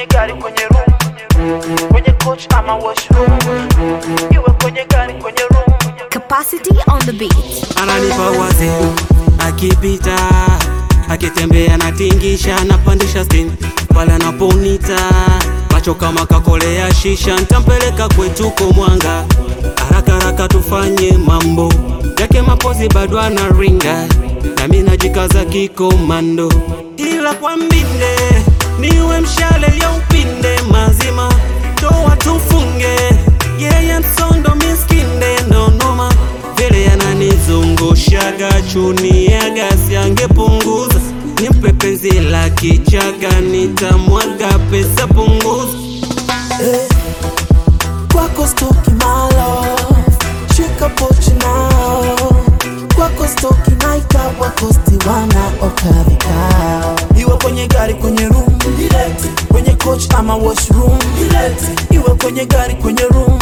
kwenye gari kwenye room kwenye coach ama washroom iwe kwenye gari kwenye room Capacity on the beat. ananipa wazi akipita akitembea natingisha napandisha stin pale anaponita macho kama kakolea shisha ntampeleka kwetuko mwanga haraka haraka tufanye mambo yake mapozi bado anaringa nami najikaza kikomando ila kwa mbinde niwe mshale ya upinde mazima toa tufunge yeye msondo miskinde nonoma vile yananizungushaga chuni ya gasi angepunguza nimpe penzi la kichaga nitamwaga pesa punguza kwako stoki my love shika pochi nao kwako stoki naita wakosti wana okavikao iwe kwenye gari kwenye room kwenye coach ama washroom iwe kwenye gari kwenye room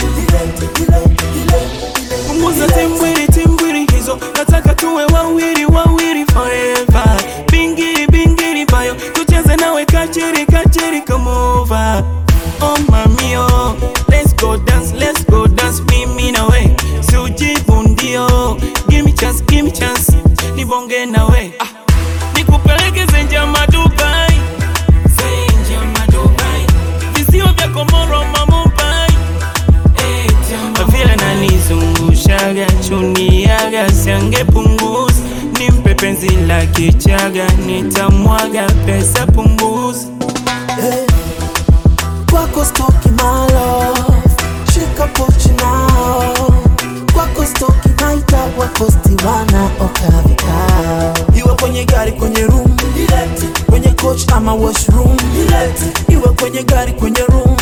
punguza timbwiri timbwiri hizo nataka tuwe wawili wawili forever bingiri bingiri bayo tucheze nawe kachiri kachiri come over oh mamio let's go dance let's go dance mimi nawe siujivundio give me chance give me chance nibonge nawe ah. nikupeleke zenjama dubai zenjama dubai visio vya komoro mamubai vile nanizungushaga chuniaga siangepunguza nimpe penzi la kichaga nitamwaga pesa punguza kwako stoki my love shika pochi nao kwako stoki naita wakosti wana okavikao iwe kwenye gari kwenye room kwenye coach ama washroom iwe kwenye gari kwenye room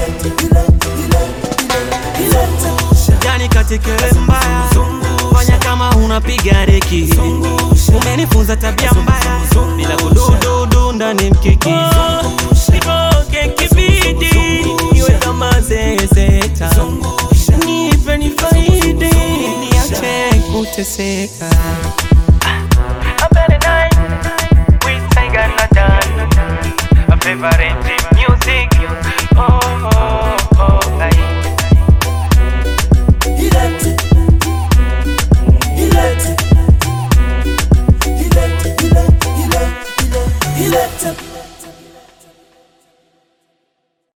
yani katikele mbaya fanya kama unapiga deki umenifunza tabia mbaya bila kudududu ndani mkiki niboke kibidi iwe kama zezeta nipe nifaidi niache kuteseka A better night with Tiger Nathan, a favorite